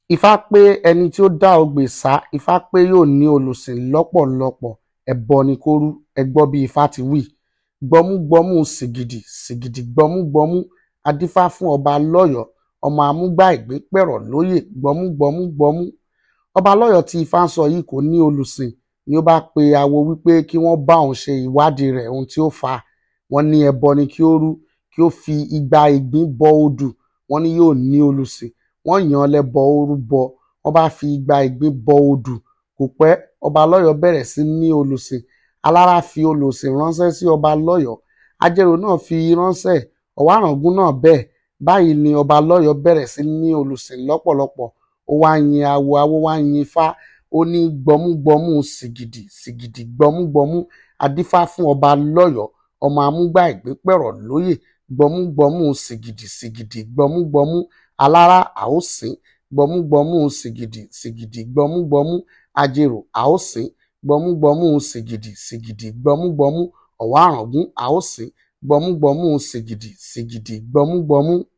ifá pé ẹni tí ó dá ogbè sá ifá pé yóò ní olùsìn lọ́pọ̀lọpọ̀ ẹbọ ni kó rú ẹ gbọ́ bí ifá ti wí gbọmúgbọmú sìgìdì sìgìdì gbọmúgbọmú a dífá fún ọba lọ́yọ̀ọ́ ọmọ amúgbá ìgbín pẹ̀rọ̀ lóyè gbọmúgbọmú gbọmú ọba lọ́yọ̀ọ́ tí ifá ń sọ yìí kò ní olùsìn ni ó bá pe awo wípé kí wọ́n bá òun ṣe ìwádìí rẹ̀ ohun tí ó fà á wọ́n ní ẹbọ ni kí ó rú kí ó fi igba ìgbín bọ odù wọ́n ní yóò ní olùsìn wọ́n yàn án lẹ́bọ ó rúbọ wọ́n bá fi igba ìgbín bọ odù kò pẹ́ ọba lọ́yọ̀ọ́ bẹ̀rẹ̀ sí ní olùsìn alára fi olùsìn ránṣẹ́ sí ọba lọ́yọ̀ọ́ ajérò náà fi ránṣẹ́ ọ̀wáràngún náà bẹ́ẹ̀ báyìí ni ọba lọ́yọ̀ọ́ bẹ̀rẹ̀ sí ní olùsìn lọ́pọ̀lọpọ̀ ó wá yin awo awo wá yin ifá ó ní gbọmúgbọmú sìgìdì sìgìdì gbọmúgbọmú adífá fún ọba lọ́yọ̀ọ́ ọmọ amúgbá ìgbín pẹ̀rọ̀ lóyè gbọmúgbọmú sìgìdì sìgìdì gbọmúgbọmú alára àósìn gbọmúgbọmú sìgìdì sìgìdì gbọmúgbọmú ajérò àósìn gbọmúgbọmú sìgìdì sìgìdì gbọmúgbọmú ọ̀wáràngún àósìn gbọmúgbọmú sìgìdì sìgìdì gbọmúgbọmú